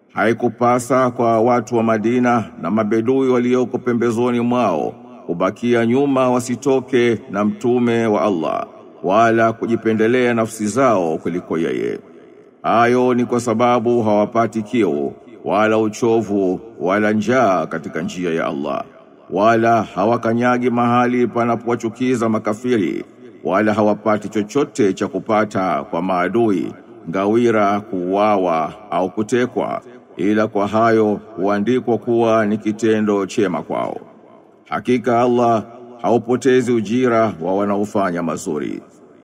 haikupasa kwa watu wa Madina na mabedui walioko pembezoni mwao kubakia nyuma wasitoke na mtume wa Allah wala kujipendelea nafsi zao kuliko yeye. Hayo ni kwa sababu hawapati kiu wala uchovu wala njaa katika njia ya Allah, wala hawakanyagi mahali panapowachukiza makafiri, wala hawapati chochote cha kupata kwa maadui, ngawira, kuuawa au kutekwa, ila kwa hayo huandikwa kuwa ni kitendo chema kwao. Hakika Allah haupotezi ujira wa wanaofanya mazuri.